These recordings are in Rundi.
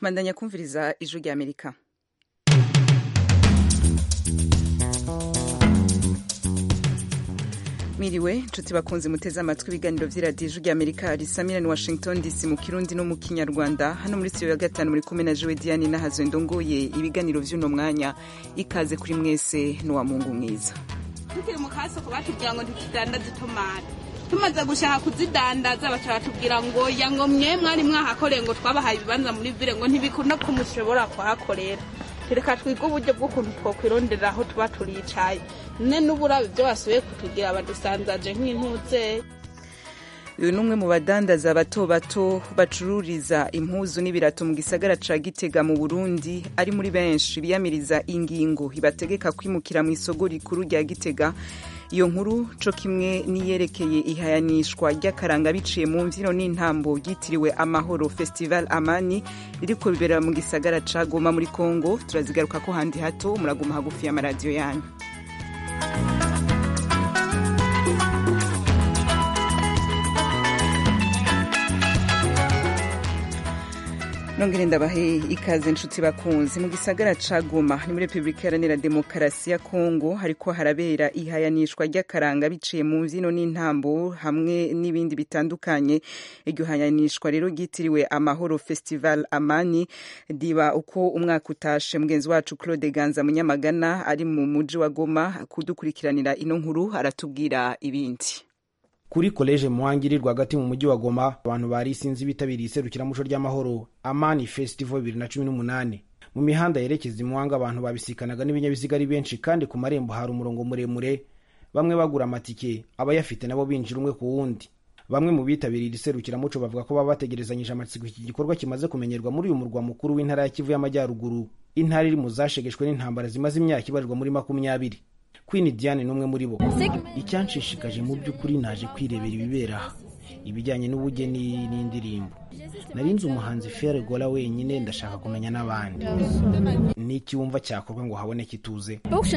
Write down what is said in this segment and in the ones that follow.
mandanya kumviriza ijwi rya amerika mwiriwe nshuti bakunze muteze amatwi ibiganiro vy'iradiyo ijwi rya amerika risamira ni washington dc mu kirundi no mu kinyarwanda hano muri studio ya gatanu muri kumwe na jewe diane nahazo ndongoye ibiganiro vy'uno mwanya ikaze kuri mwese n'uwa mungu mwiza tukiri mu kasoko batubwira ngo ntitudandaze itomati tumaze gushaka kuzidandaza baca batubwira ngo ya ngo mwe mwari mwahakoreye ngo twabahaye ibibanza muri vile ngo ntibikunda ko mushobora kuhakorera reka twige uburyo bw'ukuntu twokwirondera aho tuba turicaye ne n'uburabe ibyo basubiye kutugira badusanzaje nk'intutse uyu ni umwe mu badandaza bato bato bacururiza impuzu n'ibirato mu gisagara ca gitega mu burundi ari muri benshi biyamiriza ingingo ibategeka kwimukira mu isoko rikuru rya gitega iyo nkuru co kimwe niyerekeye ihayanishwa ry'akaranga biciye mu mvyino n'intambo ryitiriwe amahoro festival amani ririko bibera mu gisagara ca goma muri congo turazigaruka ko handi hato muraguma hagufi y'amaradiyo yanyu nongere ndabahe ikaze nshuti bakunzi mu gisagara ca Goma ni muri Republika Iharanira Demokarasi ya Kongo hariko harabera ihayanishwa ry'akaranga biciye mu mvyino n'intambo hamwe n'ibindi bitandukanye iryo hayanishwa rero ryitiriwe Amahoro Festival Amani diba uko umwaka utashe mugenzi wacu Claude Ganza Munyamagana ari mu muji wa Goma kudukurikiranira ino nkuru aratubwira ibindi kuri koleje muhangiri rwagati mu mujyi wa goma abantu bari isinzi bitabiriye iserukiramuco ry'amahoro amani festival bibiri na cumi n'umunani mu mihanda yerekeza imuhanga abantu babisikanaga n'ibinyabiziga ari benshi kandi ku marembo hari umurongo muremure bamwe bagura amatike abayafite nabo binjira umwe ku wundi bamwe mu bitabiriye iri serukiramuco bavuga ko baba bategerezanyije amatsiko iki gikorwa kimaze kumenyerwa muri uyu murwa mukuru w'intara ya kivu y'amajyaruguru intara iri mu zashegeshwe n'intambara zimaze imyaka ibarirwa muri makumyabiri Queen Diane n'umwe muri bo icyanshishikaje mu by'ukuri naje kwirebera ibibera aha ibijyanye n'ubugeni n'indirimbo narinze umuhanzi Fere Gola wenyine ndashaka kumenya n'abandi n'iki wumva cyakorwa ngo haboneke ituze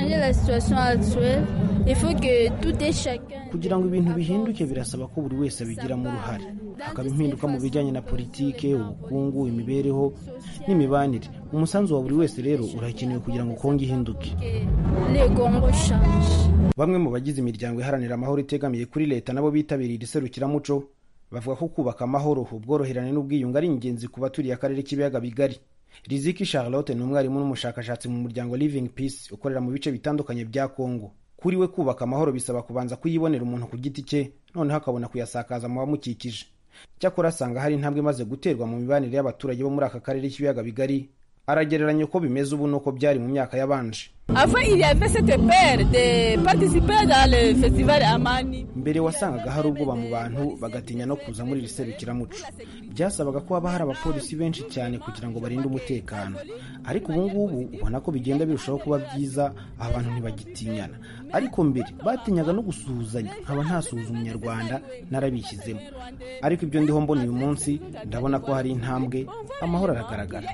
kugira ngo ibintu bihinduke birasaba ko buri wese abigiramo uruhare hakaba impinduka mu bijyanye na politike ubukungu imibereho n'imibanire umusanzu wa buri wese rero urakenewe kugira ngo kongo ihinduke bamwe mu bagize imiryango iharanira amahoro itegamiye kuri leta nabo bitabiriye iri serukiramuco bavuga ko kubaka amahoro ubworoherane n'ubwiyunge ari ingenzi ku baturiye akarere k'ibiyaga bigari riziki charlotte ni umwarimu n'umushakashatsi mu muryango living peace ukorera mu bice bitandukanye bya kongo kuri we kubaka amahoro bisaba kubanza kuyibonera umuntu ku giti cye noneho akabona kuyasakaza mu bamukikije cyakora asanga hari intambwe imaze guterwa mu mibanire y'abaturage bo muri aka karere k'ibiyaga bigari aragereranya uko bimeze ubu n'uko byari mu myaka yabanje mbere wasangaga hari ubwoba mu bantu bagatinya no kuza muri iri serukiramuco byasabaga ko haba hari abapolisi benshi cyane kugira ngo barinde umutekano ariko ubu ngubu ubona ko bigenda birushaho kuba byiza abantu ntibagitinyana ariko mbere batinyaga no gusuhuzanya nkaba ntasuhuza umunyarwanda narabishyizemo ariko ibyo ndiho mbona uyu munsi ndabona ko hari intambwe amahoro aragaragara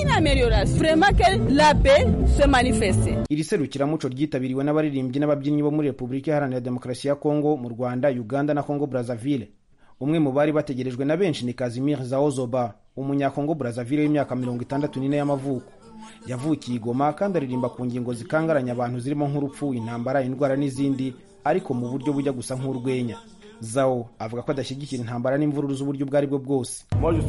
iri serukiramuco ryitabiriwe n'abaririmbyi n'ababyinnyi bo muri repubulika iharanira demokarasi ya kongo mu rwanda uganda na kongo brazzaville umwe mu bari bategerejwe na benshi ni kazimir zaozoba umunyakongo brazzaville w'imyaka mirongo itandatu n'ine y'amavuko yavukiye igoma kandi aririmba ku ngingo zikangaranya abantu zirimo nk'urupfu intambara indwara n'izindi ariko mu buryo bujya gusa nk'urwenya zao avuga ko adashyigikira intambara n'imvururu z'uburyo ubwo ari bwo bwose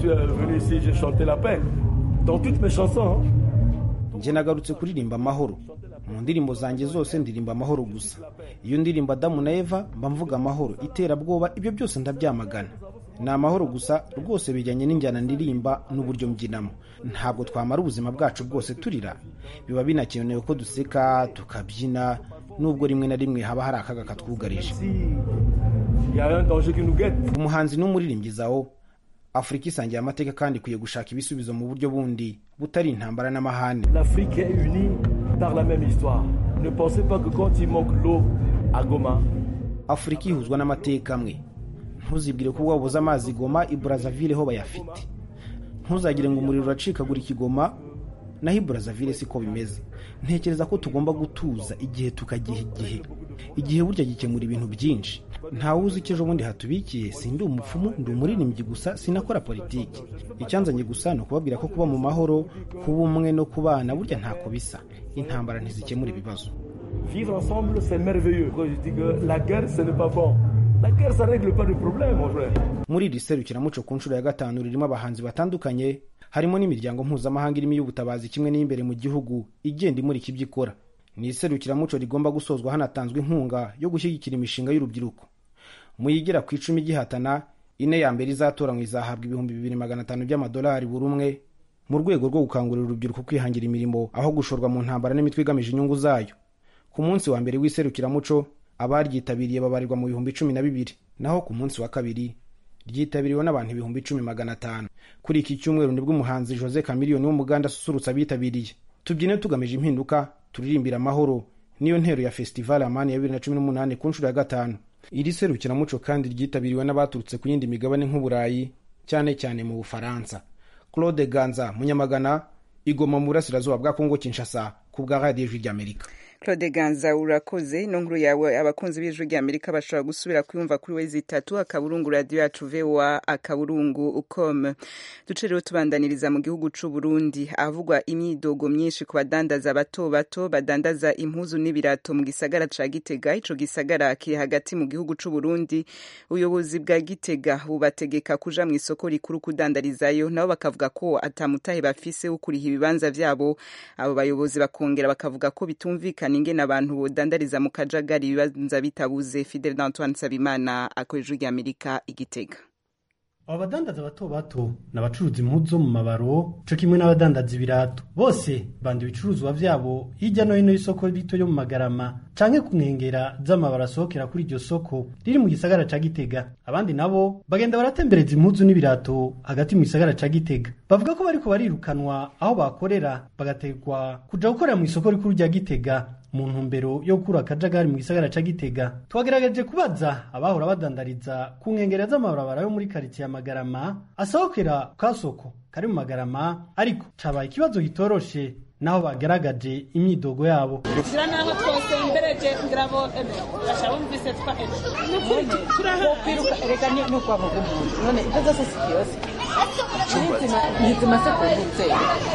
njye nagarutse kuririmba amahoro mu ndirimbo zanjye zose ndirimba amahoro gusa iyo ndirimba adamu na eva mba mvuga amahoro iterabwoba ibyo byose ndabyamagana ni amahoro gusa rwose bijyanye n'injyana ndirimba n'uburyo mbyinamo ntabwo twamara ubuzima bwacu bwose turira biba binakenewe ko duseka tukabyina nubwo rimwe na rimwe haba hari akaga katwugarije umuhanzi n'umuririmbyi zawo afurika isangiye amateka kandi ikwiye gushaka ibisubizo mu buryo bundi butari intambara n'amahane afurika ihuzwa n'amateka amwe ntuzibwire ko wabuze amazi igoma i brazzaville ho bayafite ntuzagire ngo umuriro uracikagura ikigoma naho i brazzaville siko bimeze ntekereza ko tugomba gutuza igihe tukagiha igihe igihe burya gikemura ibintu byinshi ntawe uzi icyo ejo bundi hatubikiye sindi umupfumu ndi umuririmbyi gusa sinakora politiki icyanzanye gusa ni ukubabwira ko kuba mu mahoro kuba umwe no kubana burya ntako bisa intambara ntizikemura ibibazo Vivre ensemble, c'est merveilleux. Quand je dis que la guerre, ce n'est pas bon. La guerre, ça règle pas de problème, mon frère. muri iri serukiramuco ku nshuro ya gatanu ririmo abahanzi batandukanye harimo n'imiryango mpuzamahanga irimo iy'ubutabazi kimwe n'iyimbere mu gihugu igenda imurika ibyo ikora ni iserukiramuco rigomba gusozwa hanatanzwe inkunga yo gushyigikira imishinga y'urubyiruko mu yigera ku icumi gihatana ine ya mbere izatoranywa izahabwa ibihumbi bibiri magana atanu by'amadolari buri umwe mu rwego rwo gukangurira urubyiruko kwihangira imirimo aho gushorwa mu ntambara n'imitwe igamije inyungu zayo ku munsi wa mbere w'iserukiramuco abaryitabiriye babarirwa mu bihumbi cumi na bibiri naho ku munsi wa kabiri ryitabiriwe n'abantu ibihumbi icumi magana atanu kuri iki cyumweru nibwo umuhanzi jose kamiliyoni w'umuganda asusurutsa abitabiriye tubyine tugamije impinduka turirimbira amahoro niyo ntero ya festival amani ya bibiri na cumi n'umunani ku nshuro ya gatanu iri serukiramuco kandi ryitabiriwe n'abaturutse ku yindi migabane nk'uburayi cyane cyane mu bufaransa claude ganza munyamagana igoma mu burasirazuba bwa kongo kinshasa ku bwa radiyo ijwi ry'amerika claude ganza urakoze ino nkuru yawe abakunzi b'ijwi rya amerika bashobora gusubira kuyumva kuri wezi itatu akaburungu radiyo yacu voa akaburungu com duce rero tubandaniriza mu gihugu c'u burundi ahavugwa imyidogo myinshi ku badandaza bato bato badandaza impuzu n'ibirato mu gisagara ca gitega ico gisagara kiri hagati mu gihugu c'u burundi ubuyobozi bwa gitega bubategeka kuja mu isoko rikuru kudandarizayo nabo bakavuga ko atamutahe bafise wo kuriha ibibanza vyabo abo bayobozi bakongera bakavuga ko bitumvikana ingene abantu bodandariza mu kajagari ibibanza bitabuze fidel d'antoine nsabimana akoresha ijwi ry'amerika igitega abo badandaza bato bato ni abacuruza impuzu zo mu mabaro co kimwe n'abadandaza ibirato bose banda ibicuruzwa vyabo hirya no hino y'isoko rito yo mu magarama canke ku nkengera z'amabaro asohokera kuri iryo soko riri mu gisagara ca gitega abandi nabo bagenda baratembereza impuzu n'ibirato hagati mu gisagara ca gitega bavuga ko bariko barirukanwa aho bakorera bagategwa kuja gukorera mu isoko rikuru rya gitega mu ntumbero yo gukura akajagari mu gisagara ca gitega twagerageje kubaza abahora badandariza ku nkengera z'amabarabara yo muri karitsiye ya magarama asohokera ku kasoko kari mu magarama ariko cabaye ikibazo gitoroshe naho bagaragaje imyidogo yabo zira naho twose imbereje ngira bo eme basha bumvise twa eme nukuri kwiruka erega ni no kwa mugumuntu none ibyo zose si kiyose nizima nizima se kumbutse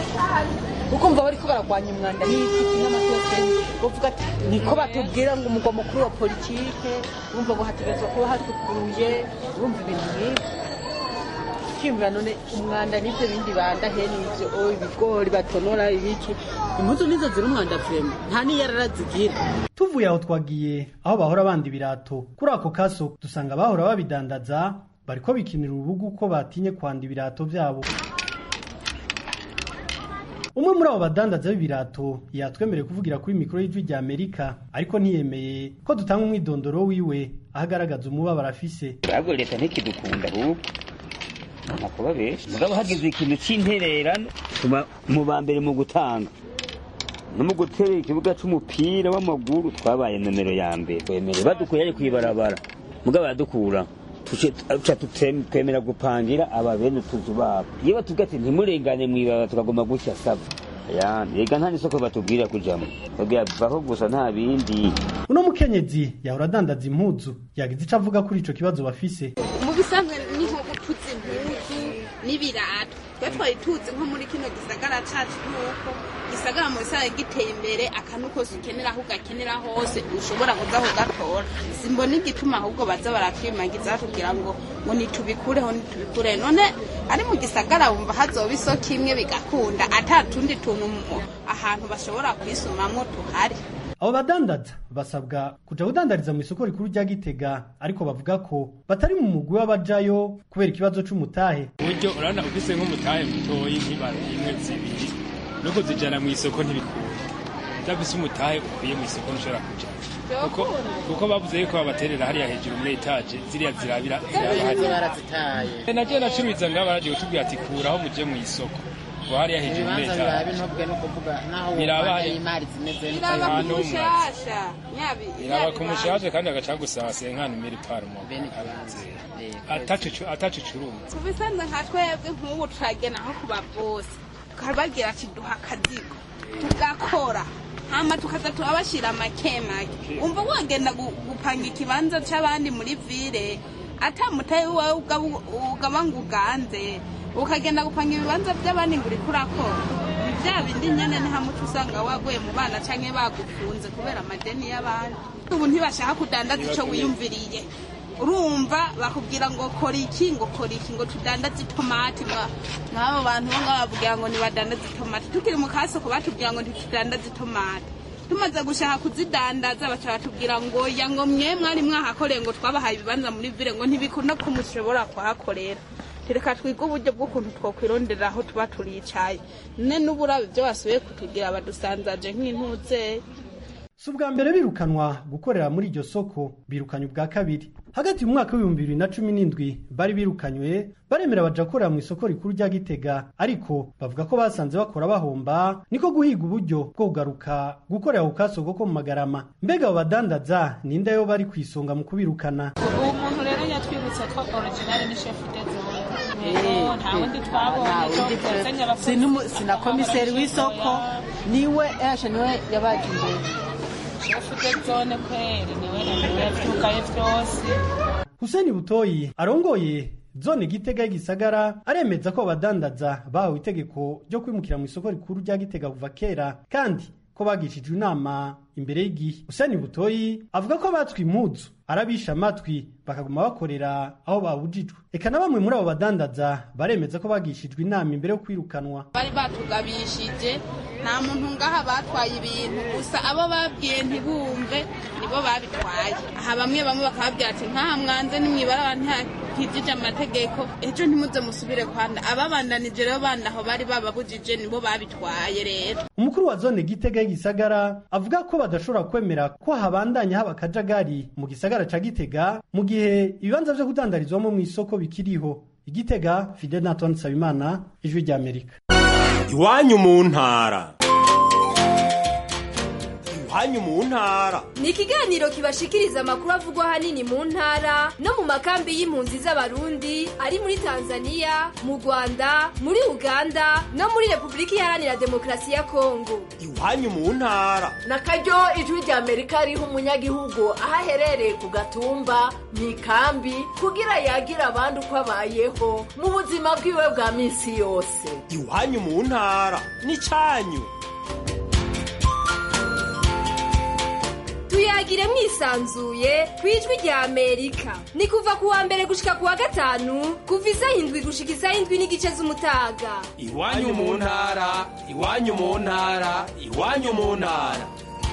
ukumva bariko baragwanya umwanda n'iki n'amatose bavuga ati niko batubwira ngo umugwa mukuru wa politike urumva ngo hategerezwa kuba hasukuye urumva ibintu nk'ibyo ukiyumvira none umwanda n'ibyo bindi banda he n'ibyo oh, ibigori batonora ibiki impuzu nizo ziri umwanda vrema nta n'iyarara zigira tuvuye aho twagiye aho bahora banda ibirato kuri ako kaso dusanga abahora babidandaza bariko bikinira urubugu ko batinye kwanda ibirato vyabo umwe muri abo badandaza b'ibirato yatwemereye kuvugira kuri mikoro y'ijwi rya amerika ariko ntiyemeye ko dutanga umwidondoro wiwe aho agaragaza umubabaro afise ahubwo leta ntikidukunda ahubwo nakuba benshi mugabo hagize ikintu c'intererano tuba mu ba mbere mu gutanga no mu gutera ikibuga c'umupira w'amaguru twabaye nomero ya mbere twemereye badukuye ari kwibarabara mugabo baradukura tuca twemera gupangira aba bene utuzu babo iyo batubwira ati ntimurengane mwibaba tukagomba gutya saba ya rega nta n'isoko batubwira kujamo babwira vaho gusa nta bindi uno mukenyezi yahora adandaza impuzu yagize ico avuga kuri ico kibazo bafise mu bisanzwe ni nko gutuza impuzu n'ibirato twe twari tuzi nko muri kino gisagara cacu nuko gisagara mu bisanzwe giteye imbere akantu kose ukenera aho ugakenera hose ushobora kuza kugatora simbona igituma ahubwo baza baratwimagiza batubwira ngo ngo nitubikureho nitubikureho none ari mu gisagara wumva hazoba isoko imwe bigakunda ata tundi tuntu mu- ahantu bashobora kwisumamwo tuhari abo badandaza basabwa kuja kudandariza mu isoko rikuru rya gitega ariko bavuga ko batari mu mugwi w'abajayo kubera ikibazo c'umutahe uburyo urabona ufise nk'umutahe mutoyi nk'ibara imwe zibiri no kuzijana mu isoko ntibikunda udafise umutahe ukwiye mu isoko ntushobora kuja kuko kuko bavuze yuko babaterera hariya hejuru muri etaje ziriya zirabira ziraba hariya barazitaye nagiye nacuruza ngaho baragiye kutubwira ati kuraho muje mu isoko ngo hariya hejuru muri ibibanza birabe etaje ntubwe no kuvuga naho Biraba wumva hari- imari zimeze iraba ku Ahantu mushasha nyabi iraba ku mushaje kandi agaca gusaba senkani miri parumo bene ikibanza atacu curuma ku bisanzwe nka twebwe nk'ubu turagena nko ku babosi tukabagira ati duha akazigo tugakora hama tukaza turabashira make make umva wagenda gu- gupanga ikibanza c'abandi muri vile ata mutahe wawe ugaba- ugaba ngo uganze ukagenda gupanga ibibanza vy'abandi ngo uriko urakora vya bindi nyene ni hamwe uca usanga waguye mu bana canke bagufunze kubera amadeni y'abandi ubu ntibashaka kudandaza ico wiyumviriye urumva bakubwira ngo kora iki ngo kora iki ngo tudandaze itomati mwa- mw'abo bantu bo ngabo bavugira ngo nibadandaze itomati tukiri mu kasoko batubwira ngo ntitudandaze itomati tumaze gushaka kuzidandaza baca batubwira ngo ya ngo mwe mwari mwahakoreye ngo twabahaye ibibanza muri vile ngo ntibikunda ko mushobora kuhakorera reka twige uburyo bw'ukuntu twokwirondera aho tuba turicaye ne n'uburabe ibyo basubiye kutugira badusanzaje nk'intutse si ubwa mbere birukanwa gukorera muri iryo soko birukanye ubwa kabiri hagati mu mwaka w'ibihumbi bibiri na cumi n'indwi bari birukanywe baremera baja gukorera mu isoko rikuru rya gitega ariko bavuga ko basanze bakora bahomba niko guhiga uburyo bwo kugaruka gukorera ku kasoko ko mu magarama mbega abo badandaza ninde yo bari ku isonga mu kubirukana uwo muntu rero yatwibutse ko original ni chef de zone rero nta wundi twabonye ko tuzanye abakozi sina komiseri w'isoko niwe yashe niwe yabaje imbere chef de zone kweri niwe niwe yavyukaye vyose Hussein Butoyi arongoye zone Gitega y'igisagara aremeza ko abadandaza bahawe itegeko ryo kwimukira mu isoko rikuru rya Gitega kuva kera kandi ko bagishijwe inama imbere y'igihe Hussein Butoyi avuga ko abatswe impuzu arabisha amatwi bakaguma bakorera aho babujijwe eka na bamwe muri abo badandaza baremeza ko bagishijwe inama imbere yo kwirukanwa bari batugabishije nta muntu ngaha batwaye ibintu gusa abo babwiye ntibumve nibo babitwaye aha bamwe bamwe bakababwira ati nkaha mwanze nimwibara ntihagijije amategeko ejo ntimuze musubire kwanda ababandanije rero bandi aho bari bababujije nibo babitwaye rero umukuru wa zone Gitega y'igisagara avuga ko badashobora kwemera ko habandanya haba akajagari mu gisagara ca Gitega mu gihe ibibanza vyo kudandarizwamo mu isoko bikiriho igitega Fidel Antoine Nsabimana ijwi rya Amerika iwanyu mu ntara iwanyu mu ntara ni ikiganiro kibashikiriza amakuru avugwa ahanini mu ntara no mu makambi y'impunzi z'abarundi ari muri tanzania mu rwanda muri uganda no muri repubulika iharanira demokarasi ya kongo iwanyu mu ntara na karyo ijwi rya amerika riha umunyagihugu aho aherereye ku gatumba mu ikambi kugira yagira abandi uko abayeho mu buzima bwiwe bwa minsi yose iwanyu mu ntara n'icyanyu tuyagire mwisanzuye ku ijwi rya amerika ni kuva ku wa mbere gushika ku wa gatanu kuva isaha indwi gushika isaha indwi n'igice z'umutaga iwanyu mu ntara iwanyu mu ntara iwanyu mu ntara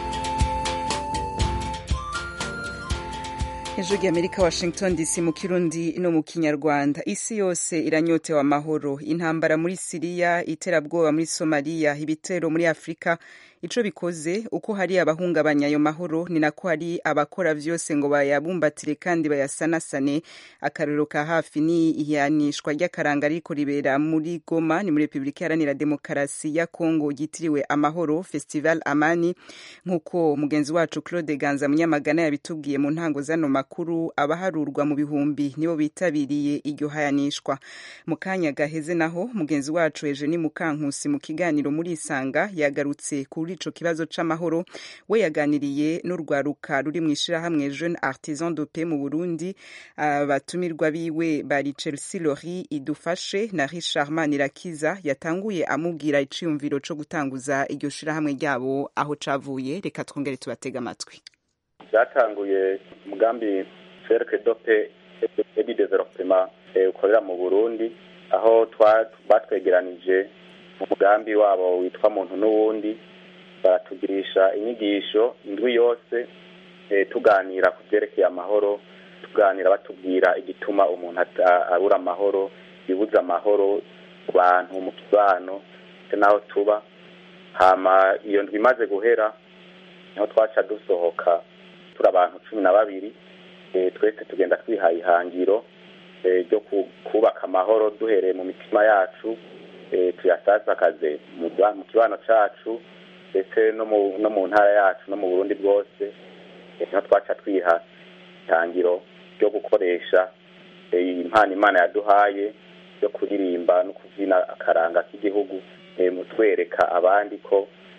ijwi ry'amerika washington dc mu kirundi no mu kinyarwanda isi yose iranyotewe amahoro intambara muri siriya iterabwoba muri somaliya ibitero muri afurika ico bikoze uko hari abahungabanya ayo mahoro ni nako hari abakora vyose ngo bayabumbatire kandi bayasanasane akarorero ka hafi ni ihanishwa ry'akaranga riko ribera muri goma ni muri repubulika iharanira demokarasi ya kongo ryitiriwe amahoro festival amani nk'uko mugenzi wacu claude ganza munyamagana yabitubwiye mu ntango zano makuru abaharurwa mu bihumbi nibo bitabiriye iryo hayanishwa mu kanya gaheze naho mugenzi wacu eugenie mukankusi mu kiganiro muri isanga yagarutse kuri ico kibazo c'amahoro we yaganiriye n'urwaruka ruri mu ishirahamwe jeune artisan de paix mu burundi abatumirwa biwe bari chelsea lori idufashe na richard manirakiza yatanguye amubwira iciyumviro co gutanguza iryo shirahamwe ryabo aho cavuye reka twongere tubatega amatwi byatanguye umugambi cercle dope edi development ukorera mu burundi aho batwegeranije mu mugambi wabo witwa muntu n'uwundi baratugirisha inyigisho indwi yose tuganira ku byerekeye amahoro tuganira batubwira igituma umuntu abura amahoro bibuza amahoro ku bantu mu kibano ndetse n'aho tuba hama iyo ndwi imaze guhera niho twaca dusohoka turi abantu cumi na babiri twese tugenda twihaye ihangiro ryo kubaka amahoro duhereye mu mitima yacu tuyasasakaze mu kibano cyacu ndetse no mu ntara yacu no mu burundi bwose niho twaca twiha ihangiro ryo gukoresha impano imana yaduhaye yo kuririmba no kubyina akaranga k'igihugu mu twereka abandi ko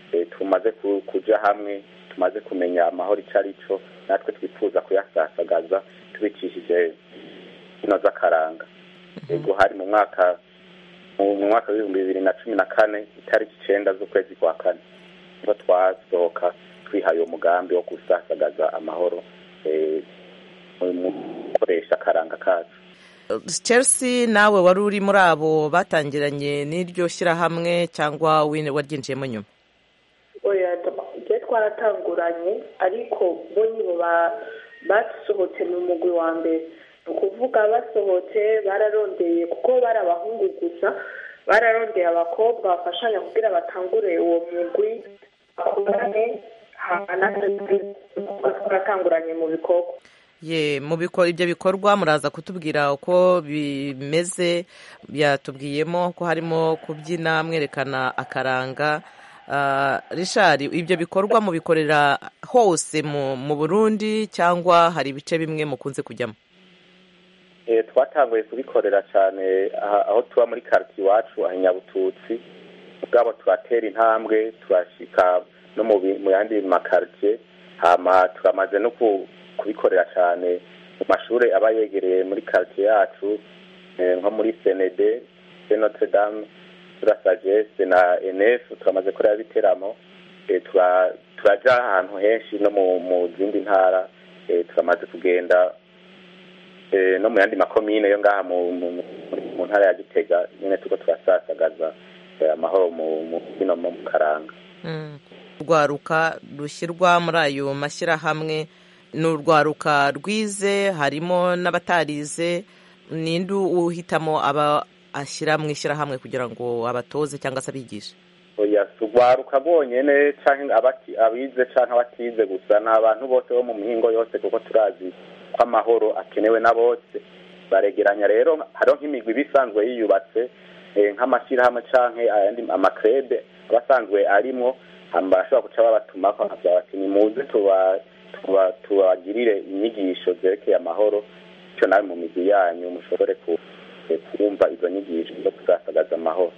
eh, tumaze ku- kuja hamwe tumaze kumenya amahoro ico ari cyo natwe twifuza kuyasasagaza tubicishije ino z'akaranga ego hari mu mwaka mu mu mwaka w'ibihumbi bibiri na cumi na kane itariki icenda z'ukwezi kwa kane niho twasohoka twihaye uwo mugambi wo gusasagaza amahoro eh, mu mu gukoresha akaranga kacu chelsea nawe wari uri muri abo batangiranye n'iryo shyirahamwe cyangwa wine waryinjiyemo nyuma oya twe twaratanguranye ariko bo nibo ba- basohotse mu mugwi wa mbere ni ukuvuga basohotse bararondeye kuko bari abahungu gusa bararondeye abakobwa bafashanya kugira batangure uwo mugwi bakorane hama natwe twaratanguranye mu bikorwa ye mu biko ibyo bikorwa muraza kutubwira uko bimeze byatubwiyemo ko harimo kubyina mwerekana akaranga Ah, Richard ibyo bikorwa mubikorera hose mu mu Burundi cyangwa hari ibice bimwe mukunze kujyamo Eh, twatanguye kubikorera cyane aha- aho tuba muri quartier iwacu aha i Nyabututsi ubwabo turatera intambwe turashika no mu bi- mu yandi makartier hama turamaze no ku- kubikorera cyane mu mashuri aba yegereye muri quartier yacu eh, nko muri CND Saint Notre Dame tura Sagesse na NF turamaze kureba biteramo eh, tura- turaja ahantu henshi no mu mu zindi ntara eh, turamaze kugenda eh, no mu yandi makomine yo ngaha mu mu- mu- mu ntara ya Gitega nyine tuko turasasagaza eh, amahoro mu mu kino mu karanga Mm. urwaruka rushyirwa muri ayo mashyirahamwe ni urwaruka rwize harimo n'abatarize ninde uhitamo aba ashyira mu ishyirahamwe kugira ngo abatoze cyangwa se abigishe oya si urwaruka rwonyene canke abati abize canke abatize gusa ni abantu bose bo mu mihingo yose kuko turazi ko amahoro akenewe na bose baregeranya rero hariho nk'imigwi iba isanzwe yiyubatse eh, nk'amashyirahamwe canke ayandi amakrebe aba asanzwe arimwo hama barashobora guca babatumako bakavuga bati nimuze tuba- tuba- tubagirire inyigisho zerekeye amahoro bityo nawe mu migwi yanyu mushobore ku- eh, kumva izo nyigisho zo kuzasagaza amahoro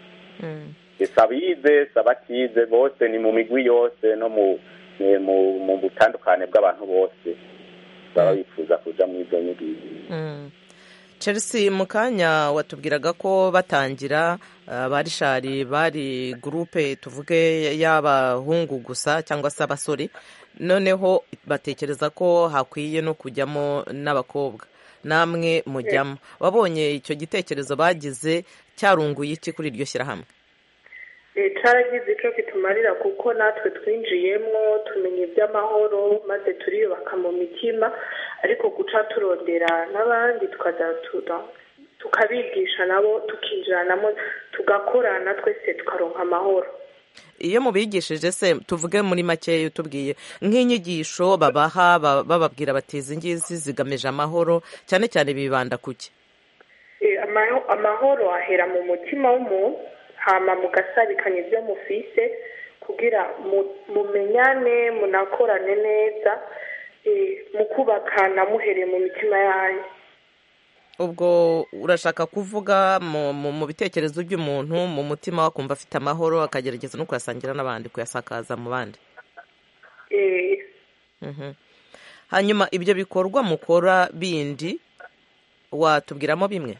sabize sabatize bose ni mu migwi yose no mu ni mu mu butandukane bw'abantu bose baba bifuza kuja mu izo nyigisho Mm. chelsea mu kanya watubwiraga ko batangira ah, ba rishari bari gurupe tuvuge y'abahungu gusa cyangwa se abasore noneho batekereza ko hakwiye no kujyamo n'abakobwa namwe mujyamo wabonye icyo gitekerezo bagize cyarunguye iki kuri iryo shyirahamwe Eh, caragize ico kitumarira kuko natwe twinjiyemwo tumenya iby'amahoro maze turiyubaka mu mitima ariko guca turondera n'abandi tukaza tuda- tukabigisha nabo tukinjiranamo tugakorana twese tukaronka amahoro iyo mubigishije se tuvuge muri make utubwiye nk'inyigisho babaha ba- bababwira bati izi ngizi zigamije amahoro cyane cyane bibanda ku ki Eh, amaho- amahoro ahera mu mutima w'umuntu hama mugasabikanya ibyo mufise kugira mu- mumenyane munakorane neza eh, mukubakana muhereye mu mitima yanyu ubwo urashaka kuvuga mu, mu, mu bitekerezo by'umuntu mu mutima we akumva afite amahoro akagerageza no kuyasangira n'abandi kuyasakaza mu bandi Eh, Mhm. hanyuma ibyo bikorwa mukora bindi watubwiramo bimwe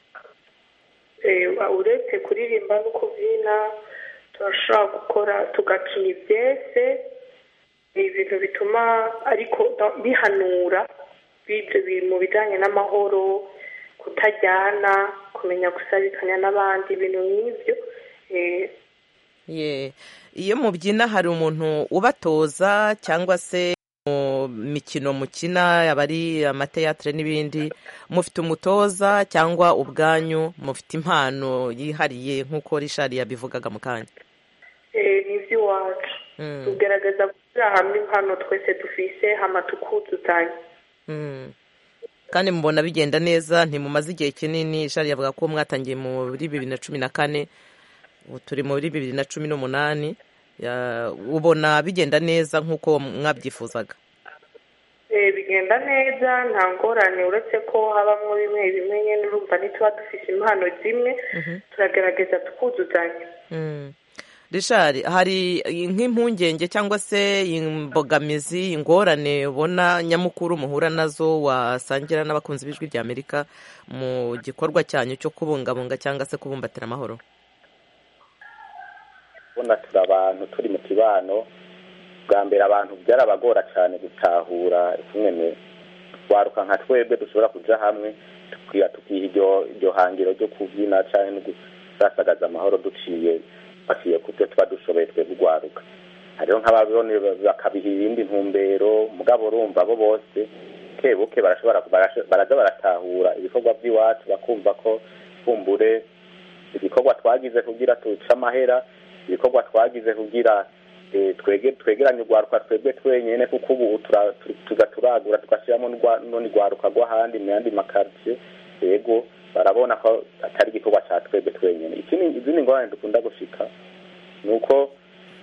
eh, uretse kuririmba no kubyina turashobora gukora tugakina ibyese ni ibintu bituma ariko da- bihanura b'ibyo biri mu bijyanye n'amahoro kutajyana kumenya gusabikanya n'abandi ibintu nk'ibyo eh, ye iyo mubyina hari umuntu ubatoza cyangwa se mu mikino mukina yaba ari amateatire n'ibindi mufite umutoza cyangwa ubwanyu mufite impano yihariye nk'uko rishari yabivugaga mu kanya eh, ni iby'iwacu Mm. tugerageza gushyira hamwe impano twese dufise hama tukuzuzanya Mm. kandi mubona bigenda neza ntimumaze igihe kinini shari yavuga ko mwatangiye muri bibiri na cumi na kane ubu turi muri bibiri na cumi n'umunani Ya- ubona bigenda neza nk'uko mwabyifuzaga Eh, bigenda neza nta ngorane uretse ko habamo bimwe bimwe nyine urumva ntituba dufite impano zimwe turagerageza tukuzuzanya Mm. rishari hari nk'impungenge cyangwa se imbogamizi ingorane ubona nyamukuru muhura nazo wasangira n'abakunzi b'ijwi rya amerika mu gikorwa cyanyu cyo kubungabunga cyangwa se kubumbatira amahoro ubona turi abantu turi mu kibano bwa mbere abantu byarabagora cyane gutahura kimwe twaruka nka twebwe dushobora kuja hamwe tukiha tukiha iryo hangiro ryo kubyina cyangwa no gusasagaza amahoro duciye baciye ku byo tuba dushoboye twebwe urwaruka hariho nk'ababibone bakabiha ibindi ntumbero mugabo urumva bo bose buke barashobora baraza baratahura ibikorwa by'iwacu bakumva ko kumbure ibikorwa twagize kugira tuce amahera ibikorwa twagize kugira twegeranye urwaruka twebwe twenyine kuko ubu tuza turagura tugashyiramo n'urundi rwaruka rw'ahandi mu yandi makaritsiye yego barabona ko atari igikorwa cya twebwe twenyine izindi ngorane dukunda gushika ni uko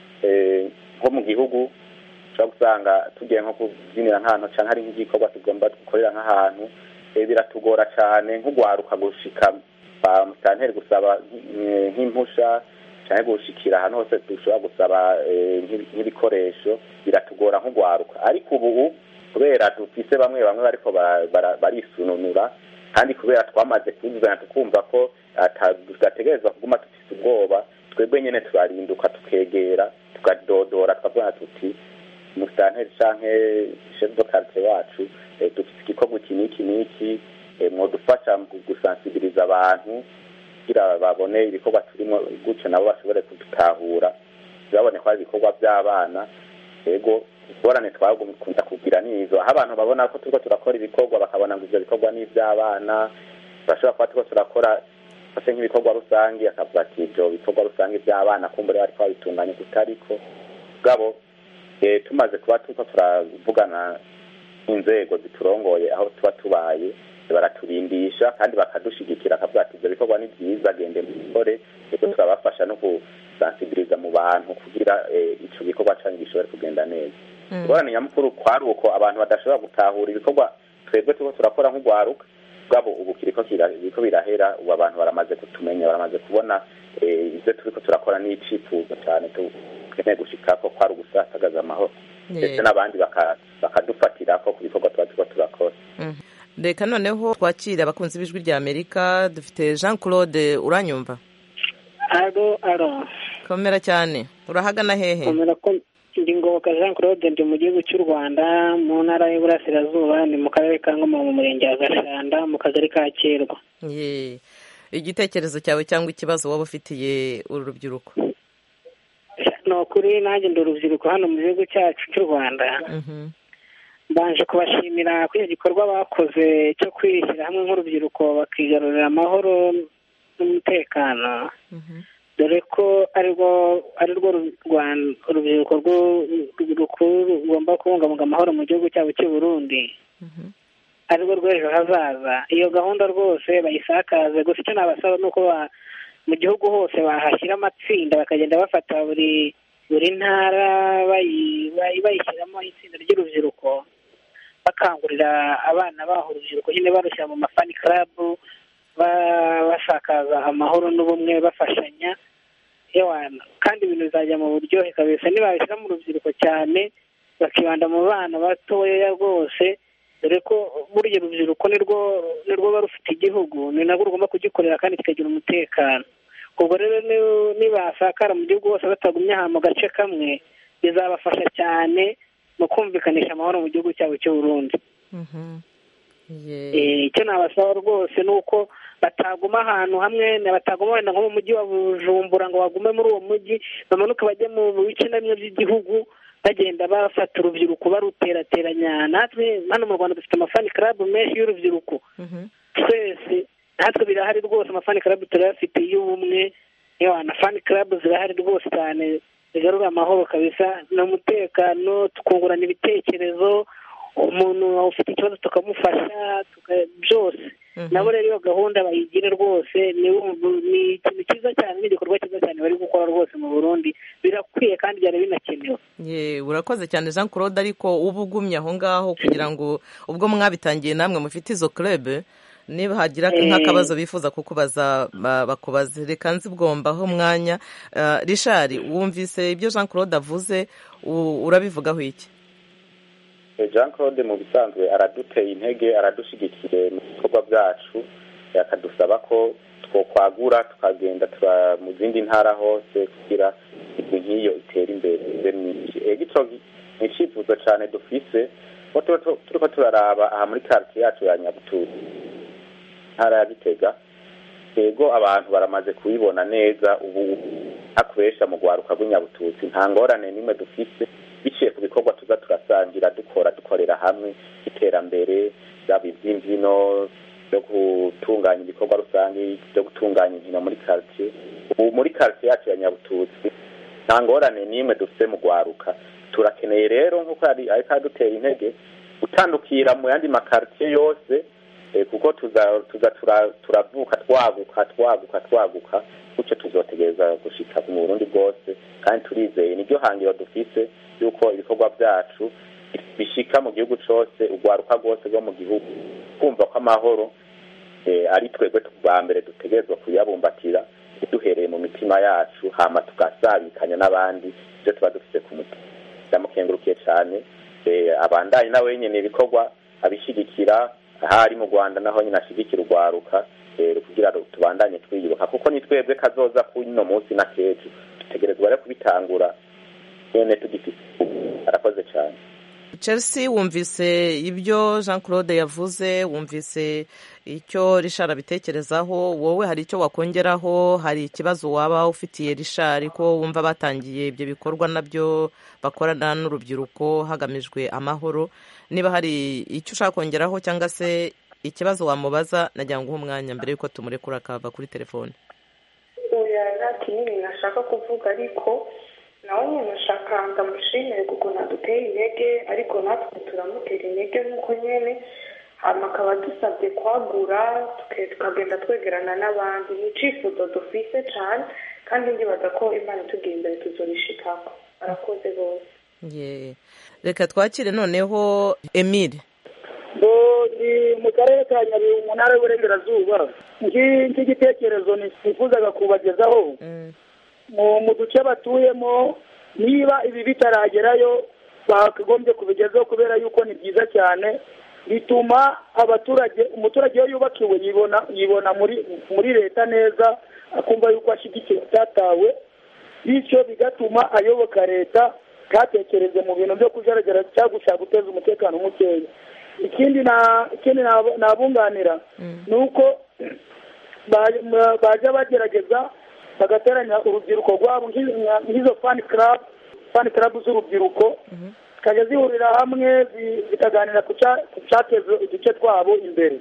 nko mu gihugu ushobora gusanga tugiye nko kubyinira nk'ahantu cyangwa hari nk'igikorwa tugomba gukorera nk'ahantu biratugora cyane nk'urwaruka gushika ba musitanteri gusaba nk'impusha cyangwa gushikira ahantu hose dushobora gusaba nk'ibikoresho biratugora nk'urwaruka ariko ubu kubera dufise bamwe bamwe bariko barisununura kandi kubera twamaze kuzuzanya tukumva ko tudategerezwa kuguma dufise ubwoba twebwe nyine turarinduka tukegera tukadodora tukavuga tuti musitanteri canke chef de quartier wacu dufise igikorwa iki n'iki n'iki mwodufasha mu gusansibiliza abantu kugira babone ibikorwa turimo gutyo nabo bashobore kudutahura babone ko ari ibikorwa by'abana yego ingorane twagukunda kugira nizo aho abantu babona ko turiko turakora ibikorwa bakabona ngo ivyo bikorwa ni ivy'abana turashobora kuba turiko turakora ase nk'ibikorwa rusange akavuga ati ivyo bikorwa rusange by'abana kumbure bariko babitunganya kutariko bwabo tumaze kuba turiko turavugana n'inzego ziturongoye aho tuba tubaye baraturindisha kandi bakadushigikira akavuga ati ibyo bikorwa ni byiza gende mubikore rero turabafasha no gusansibiliza mu bantu kugira icyo gikorwa cyanyu gishobore kugenda neza ingorane nyamukuru kwari uko abantu badashobora gutahura ibikorwa twebwe turiko turakora nk'urwaruka bwabo ubu kiriko biriko birahera ubu abantu baramaze kutumenya baramaze kubona ibyo turiko turakora n'icifuzo cyane tukeneye gushikako kwari ugusasagaza amahoro ndetse n'abandi bakadufatirako ku bikorwa tuba turiko turakora reka noneho twakire abakunzi b'ijwi rya amerika dufite jean claude uranyumva aro aro komera cyane urahagana hehe komera ko ndi ngoboka jean claude ndi mu gihugu cy'u rwanda mu ntara y'uburasirazuba ni mu karere ka ngoma mu murenge wa gashanda mu kagari ka kirwa ye igitekerezo cyawe cyangwa ikibazo waba ufitiye uru rubyiruko ni ukuri nanjye ndi urubyiruko hano mu gihugu cyacu cy'u rwanda mbanje kubashimira kuri icyo gikorwa bakoze cyo kwishyira hamwe nk'urubyiruko bakigarurira amahoro n'umutekano dore ko ari rwo urubyiruko rukuru rugomba kubungabunga amahoro mu gihugu cyabo cy'u Burundi ari rwo rw'ejo hazaza iyo gahunda rwose bayisakaze gusa icyo nabasaba ni uko mu gihugu hose bahashyira amatsinda bakagenda bafata buri buri ntara bayishyiramo itsinda ry'urubyiruko bakangurira abana baho urubyiruko nyine barushyira mu mafani karabu basakaza amahoro n'ubumwe bafashanya kandi ibintu bizajya mu buryohe kabisa nibabishyira mu rubyiruko cyane bakibanda mu bana batoya rwose dore ko burya urubyiruko nirwo ruba rufite igihugu ni nabwo rugomba kugikorera kandi kikagira umutekano ubwo rero nibasakara mu gihugu hose batagumye aha mu gace kamwe bizabafasha cyane mu kumvikanisha amahoro mu gihugu cyabo cy'u Burundi icyo nabasaba rwose ni uko bataguma ahantu hamwe bataguma wenda nko mu mujyi wa bujumbura ngo bagume muri uwo mujyi bamanuke bajye mu bice na bimwe by'igihugu bagenda bafata urubyiruko baruterateranya natwe hano mu rwanda dufite amafani karabu menshi y'urubyiruko twese natwe birahari rwose amafani karabu turayafite y'ubumwe na fani karabu zirahari rwose cyane zigarura amahoro kabisa ni umutekano tukungurana ibitekerezo umuntu ufite ikibazo tukamufasha byose nabo rero iyo gahunda bayigire rwose ni ikintu cyiza cyane n'igikorwa cyiza cyane bari gukora rwose mu burundi birakwiye kandi byari binakenewe ye urakoze cyane jean claude ariko uba ugumye aho ngaho kugira ngo ubwo mwabitangiye namwe mufite izo club niba hagira Eh. nk'akabazo bifuza kukubaza ba- bakubaze reka nzibwombaho umwanya Eh, richard wumvise ibyo jean claude avuze u- urabivugaho iki Eh, jean claude mu bisanzwe araduteye intege aradushigikiye mu bikorwa byacu eh, akadusaba ko twokwagura tukagenda tura mu zindi ntara hose kugira imigwi nk'iyo itere imbere ibe myinshi ego ico gi- ni icifuzo cane dufise ko tuba tu- turiko turaraba aha muri quartier yacu ya nyabututu ntara ya gitega ego abantu baramaze kubibona neza ubu hakoresha mu rwaruka rw'inyabututsi nta ngorane n'imwe dufise biciye ku bikorwa tuza turasangira dukora dukorera hamwe iterambere byaba iby'imbyino byo gutunganya ibikorwa rusange byo gutunganya inkino muri quartier ubu muri quartier yacu ya nyabututsi nta ngorane n'imwe dufite mu rwaruka turakeneye rero nk'uko yari ariko adutera intege gutandukira mu yandi makartier yose eh, kuko tuza tuza tura- turavuka twaguka twaguka twaguka gutyo tuzotegereza gushika mu burundi bwose kandi turizeye niryo hangiro dufise yuko ibikorwa byacu bishika mu gihugu cose urwaruka rwose rwo mu gihugu kumva ko amahoro eh, ari twebwe bwa mbere dutegerezwa kuyabumbatira duhereye mu mitima yacu hama tugasabikanya n'abandi ibyo tuba dufise ku mutima ndamukengurukiye cyane eh, abandanye nawe nyene ibikorwa abishigikira ahari mu rwanda naho nyine ashigikira urwaruka eh, kugira ngo tubandanye twiyubaka kuko ni twebwe kazoza kuno munsi na kejo dutegerezwa rero kubitangura nyene tugifise arakoze cyane chelsea wumvise ibyo jean claude yavuze wumvise icyo richard abitekerezaho wowe hari icyo wakongeraho hari ikibazo waba ufitiye richard ko wumva batangiye ibyo bikorwa nabyo bakorana n'urubyiruko hagamijwe amahoro niba hari icyo ushaka kongeraho cyangwa se ikibazo wamubaza nagira ngo uhe umwanya mbere y'uko tumurekura akava kuri telefone oya nta kinini nashaka kuvuga ariko nawe nyine nashaka ndamushimire kuko naduteye intege ariko natwe turamutera intege nk'uko nyine hanyuma akaba dusabye kwagura tuke- tukagenda twegerana n'abandi ni icifuzo dufise cyane kandi ndibaza ko imana itugiye imbere tuzorishikako arakoze bose Ye. reka twakire noneho emile ngo ni mu karere ka nyabihu mu ntara y'uburengerazuba Nki- nk'igitekerezo nifuzaga kubagezaho mu mu duce batuyemo niba ibi bitaragerayo bakagombye kubigezaho kubera yuko ni byiza cyane bituma abaturage umuturage iyo yubakiwe yibona yibona muri muri leta neza akumva yuko ashyigikiwe atatawe bityo bigatuma ayoboka leta ntatekereze mu bintu byo kujaragara cyangwa gushaka guteza umutekano mukeya ikindi na ikindi nab- nabunganira ni uko ba- ma- bajya bagerageza bagateranya urubyiruko rwabo nk'i- nka- nk'izo fani club fani club z'urubyiruko zikajya zihurira hamwe zi- zikaganira ku cya- ku cyateza uduce twabo imbere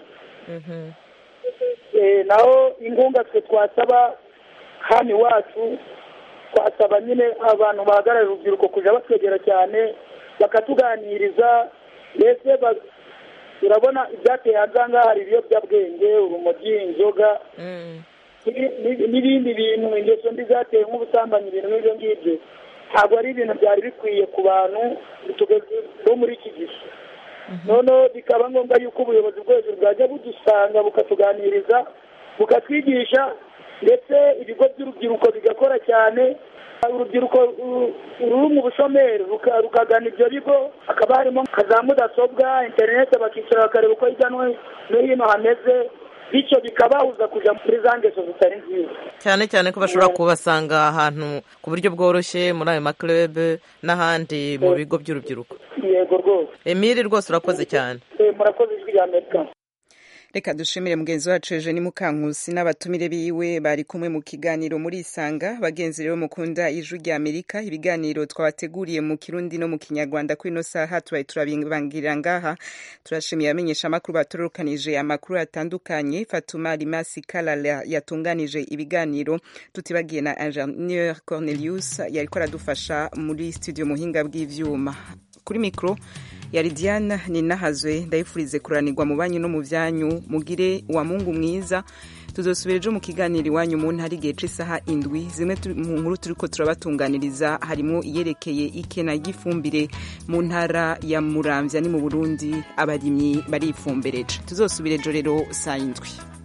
Eh, naho inkunga twe twasaba hano iwacu twasaba nyine abantu bahagararira urubyiruko kujya batwegera cyane bakatuganiriza mbese ba- urabona ibyateye hanze aha ngaha hari ibiyobyabwenge urumogi inzoga n'ibi- n'ibi- n'ibindi bintu ingeso mbi zateye nk'ubusambanyi ibintu nk'ibyo ngibyo ntabwo ari ibintu byari bikwiye ku bantu tugeze bo muri iki gihe noneho bikaba ngombwa yuko ubuyobozi bwo hejuru bwajya budusanga bukatuganiriza bukatwigisha ndetse ibigo by'urubyiruko bigakora cyane urubyiruko ru- ruri mu bushomeri ruka- rukagana ibyo bigo hakaba harimo nka za mudasobwa interineti bakicara bakareba uko hirya no no hino hameze bityo bikabahuza kujya muri za ngeso zitari nziza cyane cyane ko bashobora kubasanga ahantu ku buryo bworoshye muri ayo maklube n'ahandi mu bigo by'urubyiruko yego rwose emile rwose urakoze cyane Eh, murakoze ijwi rya amerika reka dushimire mugenzi wacu eugenie mukankusi n'abatumire biwe bari kumwe mu kiganiro muri isanga bagenzi rero mukunda ijwi rya amerika ibiganiro twabateguriye mu kirundi no mu kinyarwanda kuri ino saha tubaye turabibangirira ngaha turashimiye abamenyesha amakuru batorokanije amakuru atandukanye fatuma rimasi kalala yatunganije ibiganiro tutibagiye na ingenieur cornelius yariko aradufasha muri studio muhinga bw'ivyuma kuri mikoro yari diana ninahazwe ndayifurize kuranirwa mu banyu no mu byanyu mugire wa mungu mwiza tuzosubira ejo mu kiganiro iwanyu mu ntara igihe c'isaha indwi zimwe mu nkuru turiko turabatunganiriza harimo iyerekeye ikena ry'ifumbire mu ntara ya muramvya ni mu burundi abarimyi barifumbereje tuzosubira ejo rero saa indwi